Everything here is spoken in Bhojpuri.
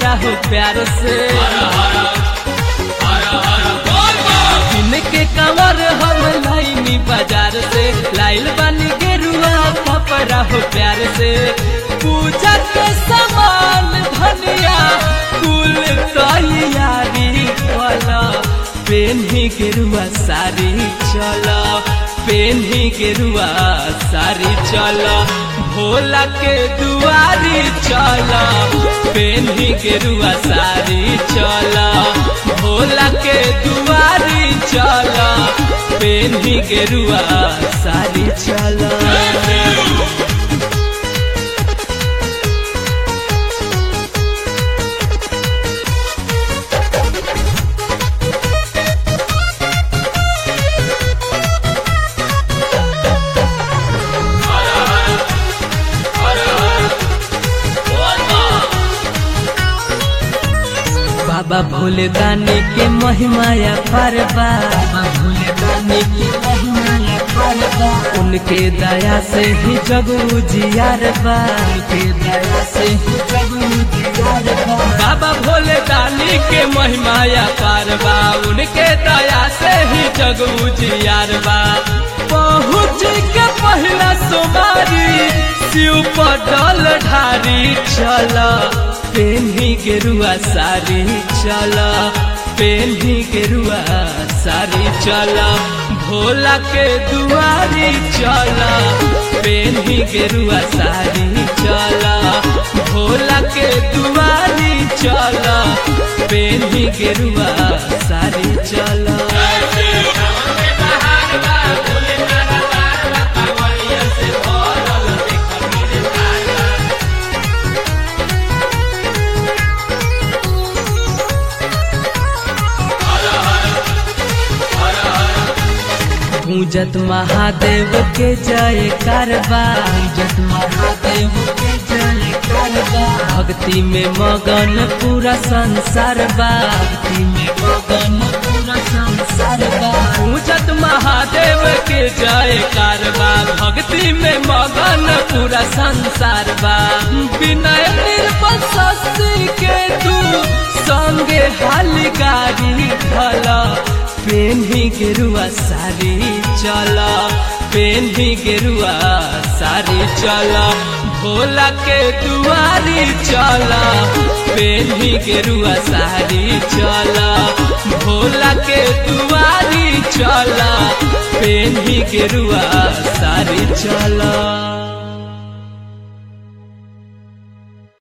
हो प्यार से इनके कंवर हम लाइनी बाजार से लाइल बनी गेरुआ कपड़ा हो प्यार से पूजा के सामान धनिया कुल तैयारी वाला पेन्ही गेरुआ सारी चला पेन्ही गेरुआ सारी चला भोला के दुआरी चला पेन्ही गेरुआ सारी चला भोला के दुआरी चला पेन्ही गेरुआ सारी चला बाबा भोले दानी के महिमाया परबा बाबा भोले दानी के महिमाया परबा उनके दया से ही जग उजियार बा उनके दया से ही जग उजियार बा बाबा भोले दानी के महिमाया परबा उनके दया से ही जग उजियार बा पहुँच के पहला सोमारी शिव पटल ढारी चला पेन्ही गेरुआ सारी चला पेन्ही गेरुआ सारी चला भोला के दुआरी चला पेन्ही गेरुआ सारी चला भोला के दुआरी चला पेन्ही गेरुआ सारी चला पूजत महादेव के जय करबा पूजत महादेव के जय करबा भक्ति में मगन पूरा संसार बा भक्ति में मगन पूरा संसार बा पूजत महादेव के जय करबा भक्ति में मगन पूरा संसार बा विनय निर्बल शशि के तू संगे हाल गाड़ी भला पेन्ही गेरुआ सारी चला पेन्ही गेरुआ सारी चला भोला के दुआरी चला पेन्ही गेरुआ सारी चला भोला के दुआरी चला पेन्ही गेरुआ सारी चला